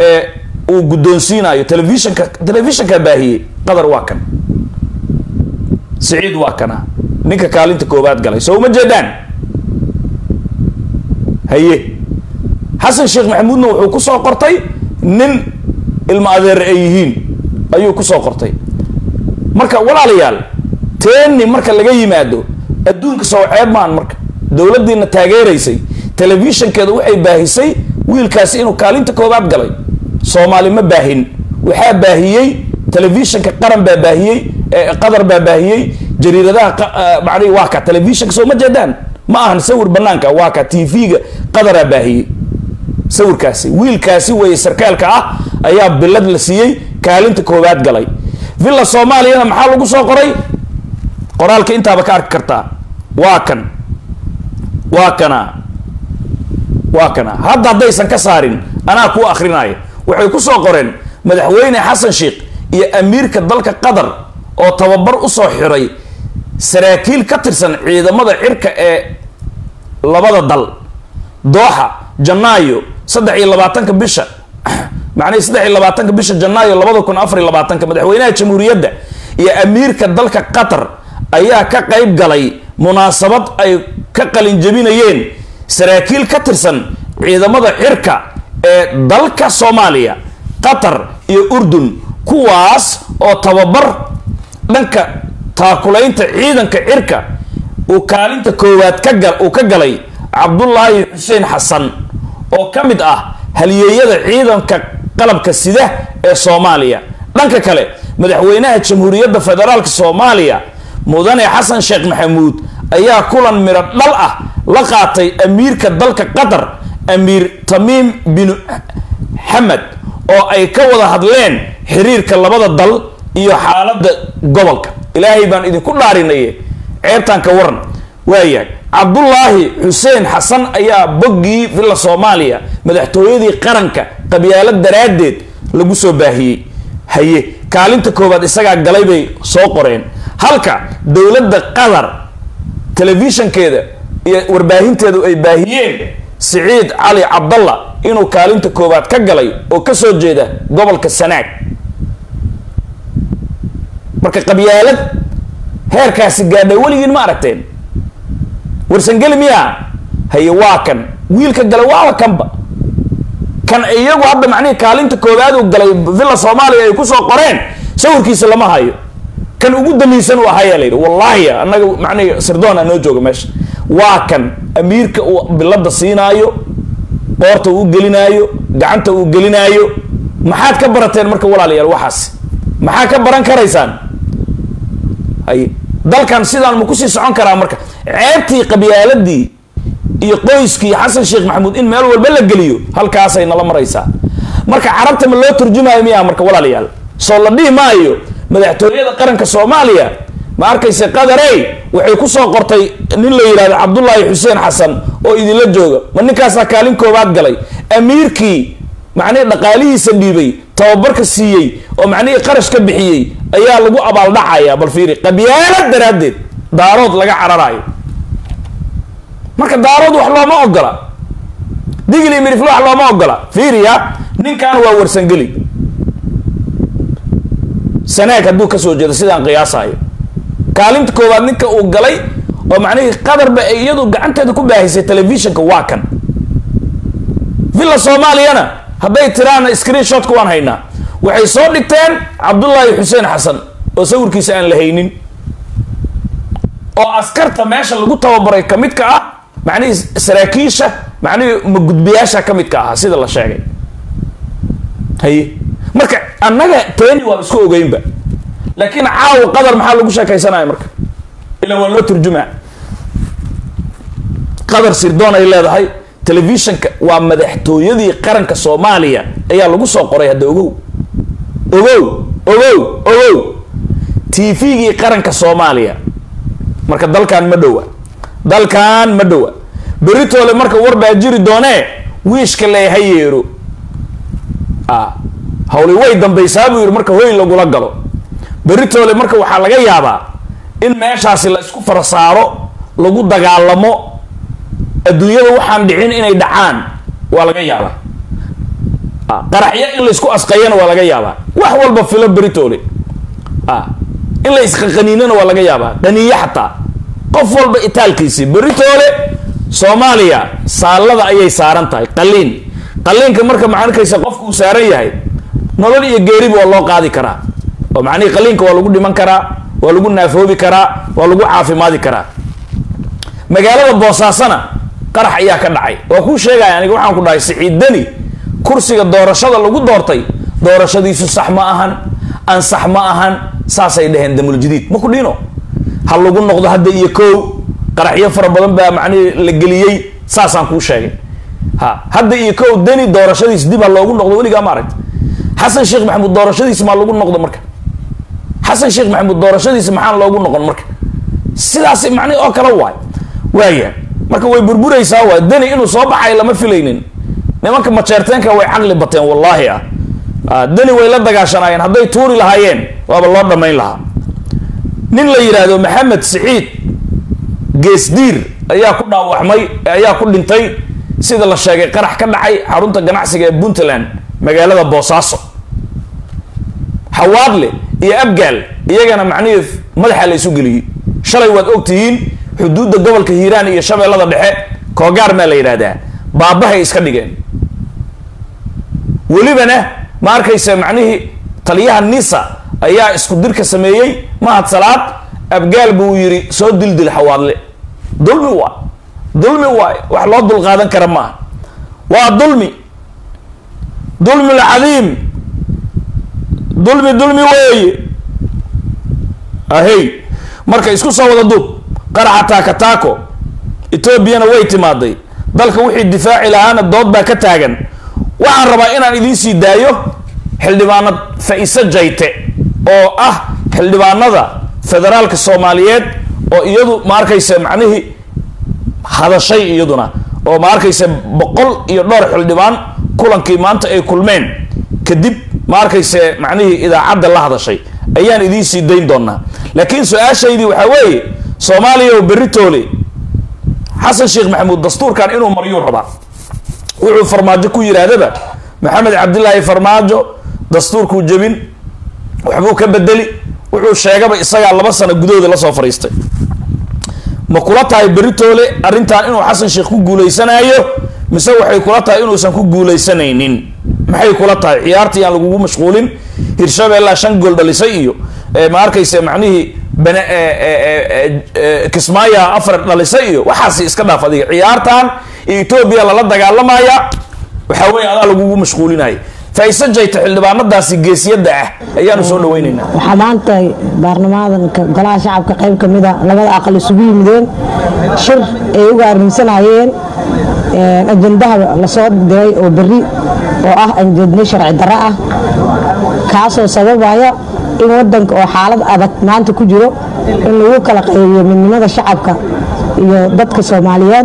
ee uu guddoonsiinayo telefishanka telefishanka baahiyey qadar waa kan siciid waa kana ninka kaalinta koowaad galay soo uma jeedaan haye xasan sheekh maxamuudna wuxuu ku soo qortay nin ilmo adeer ay yihiin ayuu ku soo qortay marka walaalayaal teeni marka laga yimaado adduunka soo ceeb maan marka dowladdiina taageeraysay telefishankeeda waxay baahisay wiilkaasi inuu kaalinta koowaad galay soomaali ma baahin waxaa baahiyey telefishanka qaran baa baahiyey qadar baa baahiyey jariiradaha macnihi waa ka telefishanka soo ma jeedaan ma ahan sawir banaanka waa ka t v-ga qadaraa baahiyey sawirkaasi wiilkaasi weeye sarkaalka ah ayaa bilad la siiyey kaalinta koowaad galay villa soomaaliyana maxaa lagu soo qoray qoraalka intaaba ka arki kartaa waa kan waa kana waa kana hadda haddaysan ka saarin anaa kuu akrinaya waxay ku soo qoreen madaxweyne xasan sheekh iyo amiirka dalka qatar oo tababar usoo xiray saraakiil ka tirsan ciidamada cirka ee labada dal dooxa janaayo saddex iyo labaatanka bisha macnihi saddex iyo labaatanka bisha janaayo labada kun afar iyo labaatanka madaxweynaha jamhuuriyadda iyo amiirka dalka qatar ayaa ka qayb galay munaasabad ay ka qalinjabinayeen saraakiil ka tirsan ciidamada cirka ee dalka soomaaliya qatar iyo urdun kuwaas oo tababar dhanka taakulaynta ciidanka cirka uu kaalinta koowaad kaga uu ka galay cabdullaahi xuseen xasan oo ka mid ah halyeeyada ciidanka qalabka sida ee soomaaliya dhanka kale madaxweynaha jamhuuriyadda federaalk soomaaliya mudane xasan sheekh maxamuud ayaa kulan midho dhal ah la qaatay amiirka dalka qatar amiir tamiim bin xamed oo ay ka wada hadleen xiriirka labada dal iyo xaaladda gobolka ilaahay baan idinku dhaarinaye ceebtaan ka waran waayahay cabdullaahi xuseen xasan ayaa boggii villa soomaaliya madaxtooyadii qaranka qabyaalo daraaddeed lagu soo baahiyey haye kaalinta koowaad isagaa galay bay soo qoreen halka dowladda qatar telefishankeeda iyo warbaahinteedu ay baahiyeen siciid cali cabdalla inuu kaalinta koowaad ka galay oo ka soo jeeda gobolka sanaag marka qabyaalad heerkaasi gaadhay weligiin ma aragteen warsangeli miyaa haye waa kan wiilka galay waaba kanba kan iyagu hadda macnihii kaalinta koowaad uu galay villa soomaaliya ay kusoo qoreen sawirkiisa lama hayo kan ugu damiisan u ahayaa la yidhi wallaahi annaga macnihi sirdoona noo jooga meesha waa kan amiirka uu bilada siinaayo qoorta uu gelinaayo gacanta uu gelinaayo maxaad ka barateen marka walaalayaal waxaas maxaa ka baran karaysaan hay dalkan sidaan ma kusii socon karaa marka ceebtii qabyaaladii iyo qoyskii xasan sheekh maxamuud in meel walba la geliyo halkaasay nala maraysaa marka carabta ma loo turjumayo miyaa marka walaalayaal soo la dhihi maayo madaxtooyada qaranka soomaaliya ma arkayse qadarey waxay kusoo qortay nin la yidhahdo cabdullaahi xuseen xasan oo idinla jooga ma ninkaasaa kaalin koobaad galay amiirkii macnihii dhaqaalihiisa dhiibay tababarka siiyey oo macnihii qarash ka bixiyey ayaa lagu abaaldhacaya bal fiiri qabyaalad daraaddeed daarood laga cararaayo marka daarood wax looma ogola digli mirifle wax looma ogola fiiriya ninkan waa warsangeli sanaag hadduu kasoo jeedo sidaan qiyaasayo kaalinta koowaad ninka uu galay oo macnihii qadarba ay iyadu gacanteeda ku baahisay telefishinka waa kan villa soomaaliyana hadday tiraana screen shotka waan haynaa waxay soo dhigteen cabdullaahi xuseen xasan oo sawirkiisa aan la haynin oo askarta meesha lagu tababaray ka midka ah macnihii saraakiisha macnihii magudbiyaasha ka midka ahaa sida la sheegay haye marka annaga teeni waa isku ogeynba laakiin caawa qadar maxaa lagu sheekaysanaya marka ilaa waa loo turjumaa qadar sirdoon ay leedahay telefishinka waa madaxtooyadii qaranka soomaaliya ayaa lagu soo qoray hadda ogow ogow ogow ogow t v-gii qaranka soomaaliya marka dalkan ma dhowa dalkan ma dhowa beritoole marka war baa jiri doonee wiishka lee ha yeero a hawli way dambaysaa buu yidhi marka hoy lagula galo beritoole marka waxaa laga yaabaa in meeshaasi la isku fara saaro lagu dagaalamo adduunyada waxaan dhicin inay dhacaan waa laga yaabaa qaraxyo in laysku asqayana waa laga yaabaa wax walba filo beritoole in la isqaqaniinana waa laga yaabaa qaniyo xataa qof walba itaalkiisii beritoole soomaaliya saalada ayay saaran tahay qaliin qaliinka marka macankaysa qofka uu saaran yahay nolol iyo geeriba waa loo qaadi karaa oo macnihii qaliinka waa lagu dhiman karaa waa lagu naafoobi karaa waa lagu caafimaadi karaa magaalada boosaasana qarax ayaa ka dhacay waa kuu sheegaya aniga waxaan ku dhahay siciidani kursiga doorashada lagu doortay doorashadiisu sax ma ahan ansax ma ahan saasay dhaheen damuljadiid ma ku dhino ha lagu noqdo hadda iyo kow qaraxyo fara badan baa macnihi la geliyey saasaan kuu sheegay ha hadda iyo kow deni doorashadiis dib ha loogu noqdo weligaa ma aragta xasan sheekh maxamuud doorashadiisi maa lagu noqdo marka xasan sheekh maxamuud doorashadiisi maxaan loogu noqon marka sidaas macnihi oo kale waay waaya marka way burburaysaa waay deni inuu soo baxay lama filaynin nimanka majeerteenka way caqli bateen wallaahi ah deni way la dagaashanaayeen hadday tuuri lahaayeen waaba loo dhammayn lahaa nin la yidhaahdo maxamed siciid geesdiir ayaa ku dhaawacmay ayaa ku dhintay sida la sheegay qarax ka dhacay xarunta ganacsiga ee puntland magaalada boosaaso xawaadle iyo abgaal iyagana macnihii madaxa la isu geliyey shalay waad ogtihiin xuduudda gobolka hiiraan iyo shabeellada dhexe koogaar maa la yidhaahdaa baabahay iska dhigeen welibana ma arkaysa macnihii taliyaha nisa ayaa isku dirka sameeyey mahad salaad abgaal buu yidhi soo dildil xawaadle dulmi waay dulmi waay wax loo dulqaadan kara maaha waa dulmi dulmi lcadiim dulmi dulmi weeye ahey marka isku soo wada duub qaraxa taaka taako etoobiyana way timaaday dalka wixii difaaci lahaana dood baa ka taagan waxaan rabaa inaan idiin sii daayo xildhibaanad fa-ise jayte oo ah xildhibaanada federaalka soomaaliyeed oo iyadu ma arkaysa macnihii hadashay iyaduna oo ma arkaysa boqol iyo dhowr xildhibaan kulankii maanta ay kulmeen kadib ma arkayse macnihii idaacadda la hadashay ayaan idiin sii dayn doonaa laakiin su-aashaydii waxaa weeye soomaaliya oo beritoole xasan sheekh maxamuud dastuurkan inuu maryuu rabaa wuxuu farmaajo ku yidhaahdaba maxamed cabdilaahi farmaajo dastuurkuu jebin waxbuu ka bedeli wuxuu sheegaba isagaa laba sano gudahooda lasoo fadhiistay ma kula tahay beritoole arrintan inuu xasan sheekh ku guuleysanaayo mise waxay kula tahay inuusan ku guuleysanaynin maxay kula tahay ciyaartii aan lagugu mashquulin hirshabeellaa shan gool dhalisay iyo ma arkayse macnihii bane kismaaya afar dhalisay iyo waxaasi iska dhaaf adiga ciyaartan iyo etoobiya lala dagaalamaya waxaa weeye adaa lagugu mashquulinaya faise jayta xildhibaanadaasi geesiyadda ah ayaanu soo dhaweyneynaa waxaa maanta baarlamaanka golaha shacabka qayb ka mida labada aqal isugu yimideen shir ay uga arrimsanayeen ajandaha lasoo diray oo berri oo ah anjeedne sharci darro ah kaasoo sababaya in wadanka oo xaalad adag maanta ku jiro in lagu kala qaybiyo midnimada shacabka iyo dadka soomaaliyeed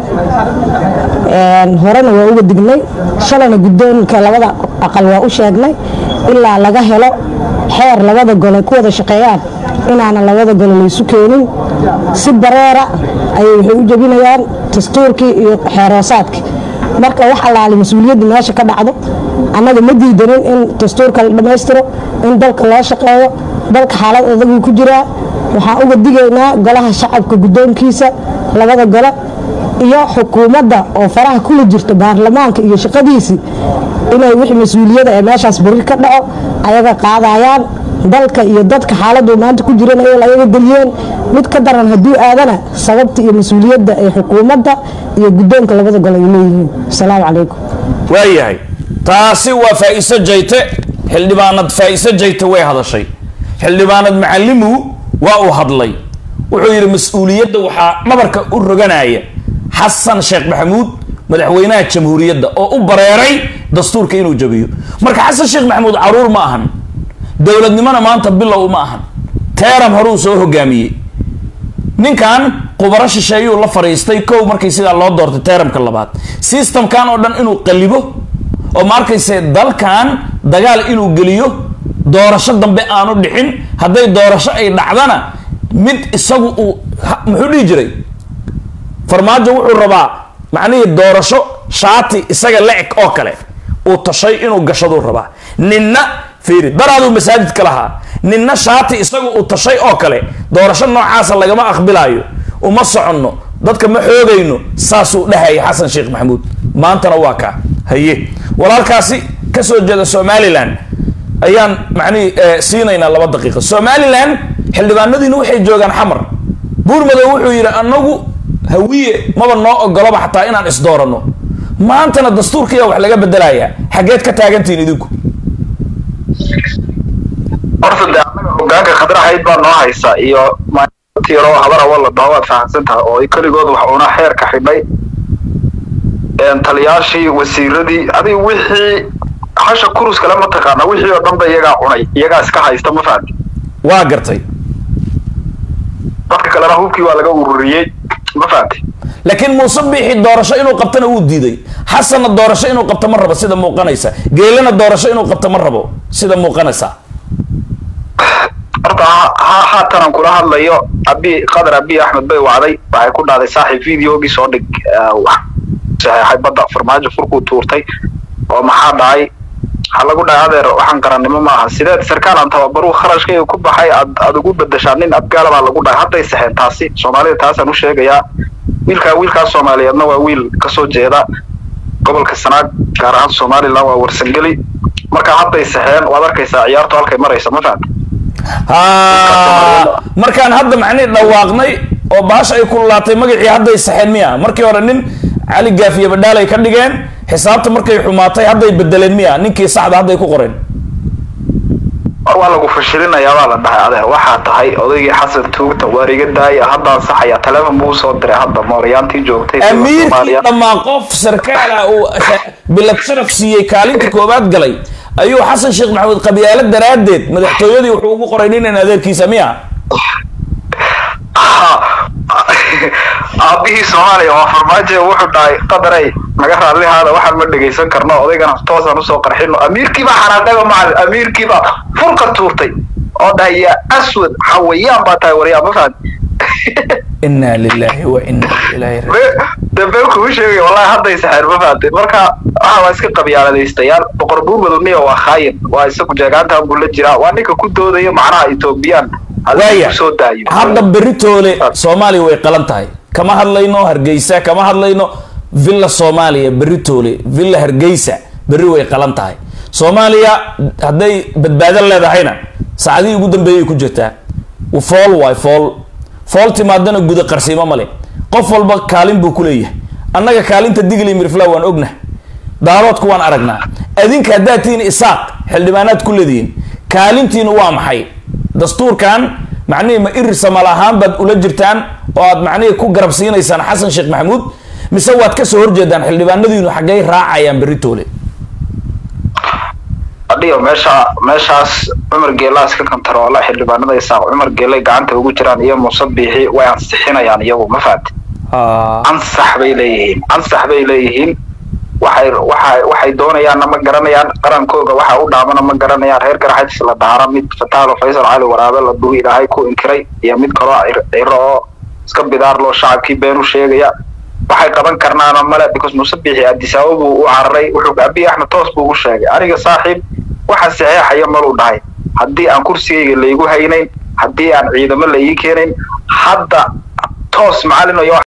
horena waa uga dignay shalayna guddoonka labada aqal waa u sheegnay ilaa laga helo xeer labada gole ku wada shaqeeyaan inaana labada gole laysu keenin si bareera ayay waxay u jebinayaan dastuurkii iyo xeeroosaadkii marka wax allaali mas-uuliyadda meesha ka dhacdo annaga ma diidanin in dastuurka la dhammaystiro in dalka loo shaqeeyo dalka xaalad adaguu ku jiraa waxaan uga digaynaa golaha shacabka guddoonkiisa labada gole iyo xukuumadda oo faraha kula jirta baarlamaanka iyo shaqadiisii inay wixii mas-uuliyada ee meeshaas beri ka dhaco ayaga qaadayaan dalka iyo dadka xaaladuu maanta ku jiran ay ayaga geliyeen mid ka daran hadduu aadana sababta iyo mas-uuliyadda ee xukuumadda iyo guddoonka labada gole ay leeyihiin asalaamu calaykum waayahay taasi waa faa-ise jayte xildhibaanad faa-ise jayte way hadashay xildhibaanad macalimu waa uu hadlay wuxuu yidhi mas-uuliyadda waxaa dhabarka u roganaya xasan sheekh maxamuud madaxweynaha jamhuuriyadda oo u bareeray dastuurka inuu jabiyo marka xasan sheekh maxamuud caruur ma ahan dowladnimona maanta bilow ma ahan teeram horuu soo hogaamiyey ninkan qubaro shisheeyuu la fadhiistay kow markii sidaa loo doortay teeramka labaad systemkan oo dhan inuu qalibo oo ma arkayse dalkan dagaal inuu geliyo doorasho dambe aanu dhixin hadday doorasho ay dhacdana mid isagu uu muxuu dhihi jiray farmaajo wuxuu rabaa macnihii doorasho shaati isaga la eg oo kale uu tashay inuu gashaduu rabaa ninna fiiri daraaduu masaajidka lahaa ninna shaati isagu uu tashay oo kale doorasho noocaasa lagama aqbilaayo uma soconno dadka ma xoogayno saasuu dhahaya xasan sheekh maxamuud maantana waa kaa haye walaalkaasi kasoo jeeda somalilan ayaan macnihi siinaynaa laba daqiiqa somalilan xildhibaanadiina waxay joogaan xamar buurmadow wuxuu yidhi anagu hawiye maba noo ogolaba xataa inaan isdooranno maantana dastuurkiiya wax laga bedelayaa xaggeed ka taagantihiin idinku horta de anaga hogaanka khadraxayd baa noo haysa iyo tiro habar awo la dhaho waad fahamsan tahay oo keligood wax una xeerka xidhay taliyaashii wasiiradii adiga wixii hasha kurus kale ma taqaana wixii oo dhan ba iyagaa cunay iyagaa iska haysta ma fahamti waa gartay dadka kalena hubkii waa laga ururiyey ma fahamti laakiin muuse biixi doorasho inuu qabtana wuu diiday xasanna doorasho inuu qabto ma rabo sida muuqanaysa geelana doorasho inuu qabto ma rabo sida muuqanaysa horta haatanan kula hadlayo abi qadar abi axmed bay wacday waxay ku dhahday saaxiib videogii soo dhig saxeexay badda farmaajo furkuu tuurtay oo maxaa dhacay waxaa lagu dhahay adeer waxaan qarannimo maaha sideed sarkaal aan tababaruu kharashkayga ku baxay aad aad ugu bedeshaa nin abgaala baa lagu dhahay hadday saxeen taasi soomaalida taasaan u sheegayaa wiilkaa wiilkaas soomaaliyeedna waa wiil kasoo jeeda gobolka sanaag gaar ahaan somaliland waa warsangeli marka hadday saxeen waad arkaysaa ciyaartu halkay maraysa ma fahamta ha markaan hadda macnihi dhawaaqnay oo baasha ay kululaatay magacii hadday saxeen miya markii hore nin cali gaafiye badhaalay ka dhigeen xisaabta markay xumaatay hadday bedeleen miya ninkii saxda hadday ku qoreen war waa lagu fashilinayaa baa la dhahay adeer waxaa tahay odaygii xasan tuugta waar iga daaya haddaan saxaya taleefon buu soo diray hadda mooryaantii joogtay amiirkii dhammaan qof sarkaala uu bilad sharaf siiyey kaalinta koobaad galay ayuu xasan sheekh maxamuud qabyaalo daraaddeed madaxtooyadii wuxuu ugu qoray ninan adeerkiisa miya aabihii soomaaliya waa farmaajo wuxuu dhahay qadarey naga raallihaada waxaan ma dhegaysan karno odaygana toosaan usoo qarxino amiirkiibaa xanaaqayba macalin amiirkiibaa furka tuurtay oo dhahay yaa aswad xawayaan baa tahay waryaa ma fahan inna lillahi wa inna ilaahi dambe kugu sheegay wallahi hadday saxeer ma fahantay marka waxa waa iska qabyaaladaystayaal boqor buurmadu niya waa khaayin waa isagu jeegaantan buu la jiraa waa ninka ku doodaya macnaha etoobiyaan waaya soo daayo hadda beritoole soomaaliya way qalan tahay kama hadlayno hargeysa kama hadlayno villa soomaaliya beritoole villa hargeysa berri way qalan tahay soomaaliya hadday badbaado leedahayna saacadihii ugu dambeeyay ku jirtaa fool waay fool fool timaadana guda qarsiimo male qof walba kaalin buu ku leeyahay annaga kaalinta digli mirfla waan ognah daaroodku waan aragnaa adinka haddaad tihiin isaaq xildhibaanaad ku leedihiin kaalintiinu waa maxay dastuurkan macnihii ma iri samal ahaan baad ula jirtaan oo aad macnihii ku garab siinaysaan xasan sheekh maxamuud mise waad kasoo horjeedaan xildhibaanadiinu xaggay raacayaan beritoole adhiyo meesha meeshaas cumar geelaa iska kantaroola xildhibaanada isaaq cumar geelay gacanta ugu jiraan iyo muuse biixi way ansixinayaan iyagu ma fahamti ansax bay leeyihiin ansax bay leeyihiin waxay waxay waxay doonayaanna ma garanayaan qarankooga waxa u dhaamana ma garanayaan reer garaxajis la daara mid fataalo faysal cali waraabe la duhi ilaahay ku inkiray iyo mid kaloo ciro oo iska bidaar loo shacabkii been u sheegaya waxay qaban karnaana male because muuse biixi adisaabo buu u cararay wuxuu abiy axmed toos buu u sheegay aniga saaxiib waxa saxeexaya maluu dhahay haddii aan kursigayga laygu haynayn haddii aan ciidamo la ii keenayn hadda toos macalin iyo